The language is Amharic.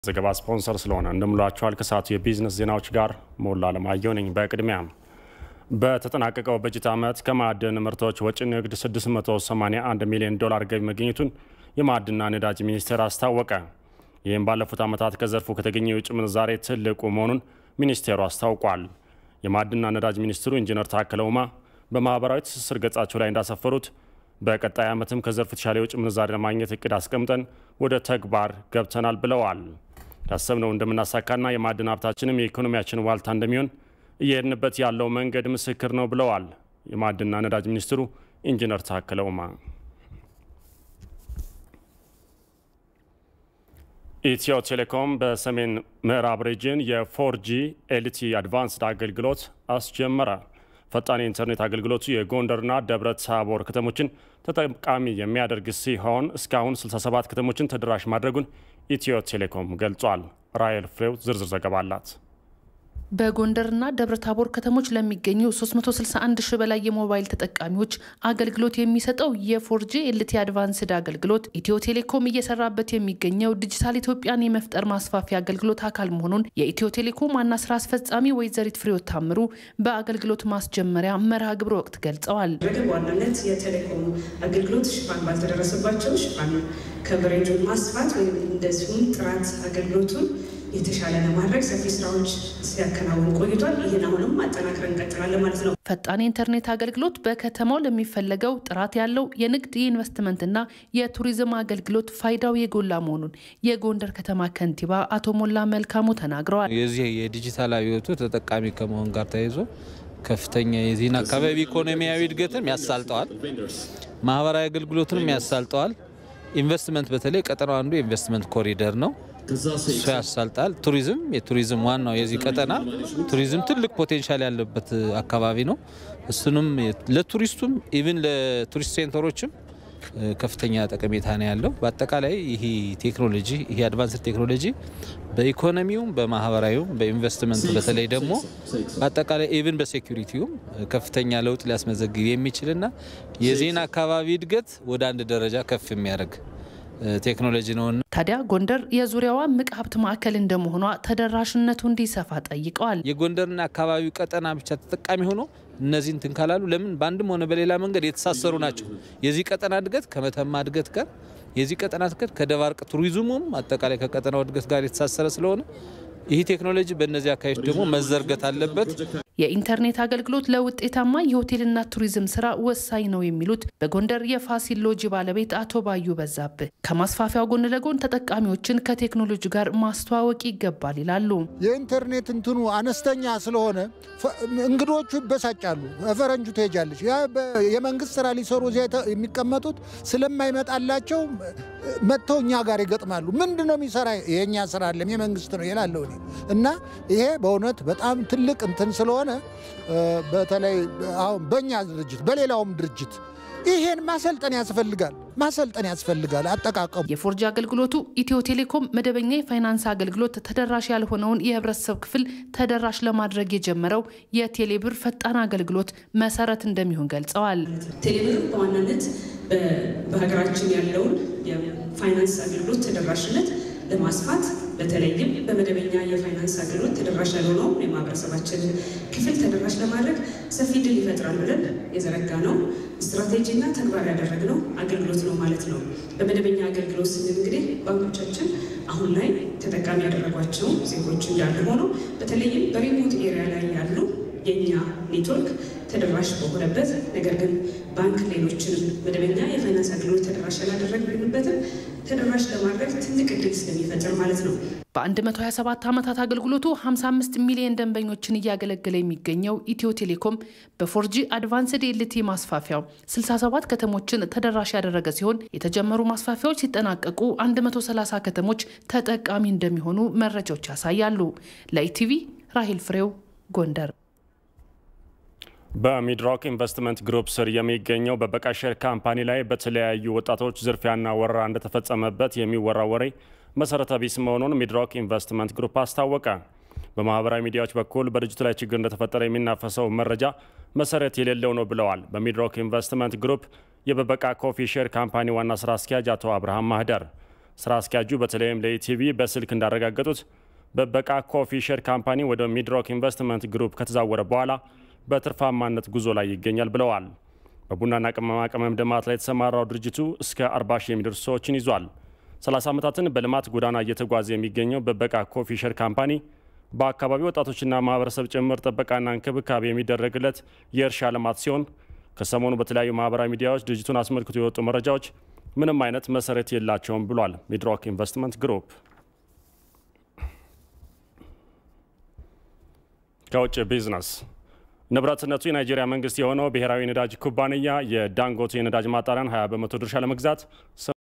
ዘገባ ስፖንሰር ስለሆነ እንደምላችኋል። ከሰዓቱ የቢዝነስ ዜናዎች ጋር ሞላ አለማየሁ ነኝ። በቅድሚያም በተጠናቀቀው በጀት ዓመት ከማዕድን ምርቶች ወጪ ንግድ 681 ሚሊዮን ዶላር ገቢ መገኘቱን የማዕድንና ነዳጅ ሚኒስቴር አስታወቀ። ይህም ባለፉት ዓመታት ከዘርፉ ከተገኘ የውጭ ምንዛሬ ትልቁ መሆኑን ሚኒስቴሩ አስታውቋል። የማዕድንና ነዳጅ ሚኒስትሩ ኢንጂነር ታከለ ኡማ በማህበራዊ ትስስር ገጻቸው ላይ እንዳሰፈሩት በቀጣይ ዓመትም ከዘርፉ የተሻለ የውጭ ምንዛሬ ለማግኘት እቅድ አስቀምጠን ወደ ተግባር ገብተናል ብለዋል። ያሰብነው እንደምናሳካና የማዕድን ሀብታችንም የኢኮኖሚያችን ዋልታ እንደሚሆን እየሄድንበት ያለው መንገድ ምስክር ነው ብለዋል የማዕድንና ነዳጅ ሚኒስትሩ ኢንጂነር ታከለ ኡማ። ኢትዮ ቴሌኮም በሰሜን ምዕራብ ሪጅን የፎርጂ ኤልቲ አድቫንስድ አገልግሎት አስጀመረ። ፈጣን የኢንተርኔት አገልግሎቱ የጎንደርና ደብረ ታቦር ከተሞችን ተጠቃሚ የሚያደርግ ሲሆን እስካሁን 67 ከተሞችን ተደራሽ ማድረጉን ኢትዮ ቴሌኮም ገልጿል። ራየል ፍሬው ዝርዝር ዘገባ አላት። በጎንደርና ደብረ ታቦር ከተሞች ለሚገኙ 361 ሺህ በላይ የሞባይል ተጠቃሚዎች አገልግሎት የሚሰጠው የፎርጂ ኤልቲ አድቫንስድ አገልግሎት ኢትዮ ቴሌኮም እየሰራበት የሚገኘው ዲጂታል ኢትዮጵያን የመፍጠር ማስፋፊያ አገልግሎት አካል መሆኑን የኢትዮ ቴሌኮም ዋና ስራ አስፈጻሚ ወይዘሪት ፍሬሕይወት ታምሩ በአገልግሎት ማስጀመሪያ መርሃ ግብር ወቅት ገልጸዋል። በዋናነት የቴሌኮም አገልግሎት ሽፋን ባልተደረሰባቸው ሽፋን ከቨሬጁን ማስፋት ወይም እንደዚሁም ጥራት አገልግሎቱን የተሻለ ለማድረግ ሰፊ ስራዎች ሲያከናውን ቆይቷል። ይህን አሁንም አጠናክረን እንቀጥላለን ማለት ነው። ፈጣን የኢንተርኔት አገልግሎት በከተማው ለሚፈለገው ጥራት ያለው የንግድ የኢንቨስትመንትና የቱሪዝም አገልግሎት ፋይዳው የጎላ መሆኑን የጎንደር ከተማ ከንቲባ አቶ ሞላ መልካሙ ተናግረዋል። የዚህ የዲጂታል አብዮቱ ተጠቃሚ ከመሆን ጋር ተያይዞ ከፍተኛ የዚህን አካባቢ ኢኮኖሚያዊ እድገትም ያሳልጠዋል፣ ማህበራዊ አገልግሎትንም ያሳልጠዋል። ኢንቨስትመንት በተለይ ቀጠናው አንዱ የኢንቨስትመንት ኮሪደር ነው። እሱ ያሳልጣል። ቱሪዝም የቱሪዝም ዋናው የዚህ ቀጠና ቱሪዝም ትልቅ ፖቴንሻል ያለበት አካባቢ ነው። እሱንም ለቱሪስቱም ኢቭን ለቱሪስት ሴንተሮችም ከፍተኛ ጠቀሜታ ነው ያለው። በአጠቃላይ ይህ ቴክኖሎጂ ይህ አድቫንስድ ቴክኖሎጂ በኢኮኖሚውም በማህበራዊውም በኢንቨስትመንት በተለይ ደግሞ በአጠቃላይ ኢቭን በሴኩሪቲውም ከፍተኛ ለውጥ ሊያስመዘግብ የሚችልና የዚህን አካባቢ እድገት ወደ አንድ ደረጃ ከፍ የሚያደርግ ቴክኖሎጂ ነውና ታዲያ ጎንደር የዙሪያዋ ምቅ ሀብት ማዕከል እንደመሆኗ ተደራሽነቱ እንዲሰፋ ጠይቀዋል። የጎንደርና አካባቢው ቀጠና ብቻ ተጠቃሚ ሆኖ እነዚህን ትንካላሉ ለምን በአንድም ሆነ በሌላ መንገድ የተሳሰሩ ናቸው። የዚህ ቀጠና እድገት ከመተማ እድገት ጋር የዚህ ቀጠና እድገት ከደባርቅ ቱሪዝሙም አጠቃላይ ከቀጠናው እድገት ጋር የተሳሰረ ስለሆነ ይህ ቴክኖሎጂ በእነዚህ አካባቢዎች ደግሞ መዘርገት አለበት። የኢንተርኔት አገልግሎት ለውጤታማ የሆቴልና ቱሪዝም ስራ ወሳኝ ነው የሚሉት በጎንደር የፋሲል ሎጂ ባለቤት አቶ ባዩ በዛብህ ከማስፋፊያው ጎን ለጎን ተጠቃሚዎችን ከቴክኖሎጂ ጋር ማስተዋወቅ ይገባል ይላሉ። የኢንተርኔት እንትኑ አነስተኛ ስለሆነ እንግዶቹ ይበሳጫሉ። ፈረንጁ ትሄጃለች። የመንግስት ስራ ሊሰሩ እዚያ የሚቀመጡት ስለማይመጣላቸው መጥተው እኛ ጋር ይገጥማሉ። ምንድን ነው የሚሰራ? የእኛ ስራ አለም የመንግስት ነው ይላለሁ እና ይሄ በእውነት በጣም ትልቅ እንትን ስለሆነ በተለይ አሁን በእኛ ድርጅት በሌላውም ድርጅት ይሄን ማሰልጠን ያስፈልጋል ማሰልጠን ያስፈልጋል። አጠቃቀሙ የፎርጂ አገልግሎቱ ኢትዮ ቴሌኮም መደበኛ የፋይናንስ አገልግሎት ተደራሽ ያልሆነውን የህብረተሰብ ክፍል ተደራሽ ለማድረግ የጀመረው የቴሌብር ፈጣን አገልግሎት መሰረት እንደሚሆን ገልጸዋል። ቴሌብር በዋናነት በሀገራችን ያለውን የፋይናንስ አገልግሎት ተደራሽነት ለማስፋት በተለይም በመደበኛ የፋይናንስ አገልግሎት ተደራሽ ያልሆነው የማህበረሰባችን ክፍል ተደራሽ ለማድረግ ሰፊ ድል ይፈጥራል ብለን የዘረጋ ነው ስትራቴጂና ተግባር ያደረግነው አገልግሎት ነው ማለት ነው። በመደበኛ አገልግሎት ስንል እንግዲህ ባንኮቻችን አሁን ላይ ተጠቃሚ ያደረጓቸው ዜጎች እንዳለ ሆኖ በተለይም በሪሞት ኤሪያ ላይ ያሉ የእኛ ኔትወርክ ተደራሽ በሆነበት ነገር ግን ባንክ ሌሎችንም መደበኛ የፋይናንስ አገልግሎት ተደራሽ ያላደረግንበትም ተደራሽ ለማድረግ ትልቅ እድል ስለሚፈጥር ማለት ነው። በ127 ዓመታት አገልግሎቱ 55 ሚሊዮን ደንበኞችን እያገለገለ የሚገኘው ኢትዮ ቴሌኮም በፎርጂ አድቫንስድ ኤልቲ ማስፋፊያው 67 ከተሞችን ተደራሽ ያደረገ ሲሆን የተጀመሩ ማስፋፊያዎች ሲጠናቀቁ 130 ከተሞች ተጠቃሚ እንደሚሆኑ መረጃዎች ያሳያሉ። ለኢቲቪ ራሂል ፍሬው ጎንደር። በሚድሮክ ኢንቨስትመንት ግሩፕ ስር የሚገኘው በበቃሸር ካምፓኒ ላይ በተለያዩ ወጣቶች ዝርፊያና ወረራ እንደተፈጸመበት የሚወራ ወሬ መሰረተ ቢስ መሆኑን ሚድሮክ ኢንቨስትመንት ግሩፕ አስታወቀ። በማህበራዊ ሚዲያዎች በኩል በድርጅቱ ላይ ችግር እንደተፈጠረ የሚናፈሰው መረጃ መሰረት የሌለው ነው ብለዋል። በሚድሮክ ኢንቨስትመንት ግሩፕ የበበቃ ኮፊ ሼር ካምፓኒ ዋና ስራ አስኪያጅ አቶ አብርሃም ማህደር ስራ አስኪያጁ በተለይም ለኢቲቪ በስልክ እንዳረጋገጡት በበቃ ኮፊ ሼር ካምፓኒ ወደ ሚድሮክ ኢንቨስትመንት ግሩፕ ከተዛወረ በኋላ በትርፋማነት ጉዞ ላይ ይገኛል ብለዋል። በቡናና ቅመማ ቅመም ልማት ላይ የተሰማራው ድርጅቱ እስከ 40 ሺህ የሚደርሱ ሰዎችን ይዟል። 30 ዓመታትን በልማት ጎዳና እየተጓዘ የሚገኘው በበቃ ኮፊ ሼር ካምፓኒ በአካባቢ ወጣቶችና ማህበረሰብ ጭምር ጥበቃና እንክብካቤ የሚደረግለት የእርሻ ልማት ሲሆን ከሰሞኑ በተለያዩ ማህበራዊ ሚዲያዎች ድርጅቱን አስመልክቶ የወጡ መረጃዎች ምንም አይነት መሰረት የላቸውም ብሏል ሚድሮክ ኢንቨስትመንት ግሩፕ። ከውጭ ቢዝነስ ንብረትነቱ የናይጄሪያ መንግስት የሆነው ብሔራዊ ነዳጅ ኩባንያ የዳንጎቴ የነዳጅ ማጣሪያን 20 በመቶ ድርሻ ለመግዛት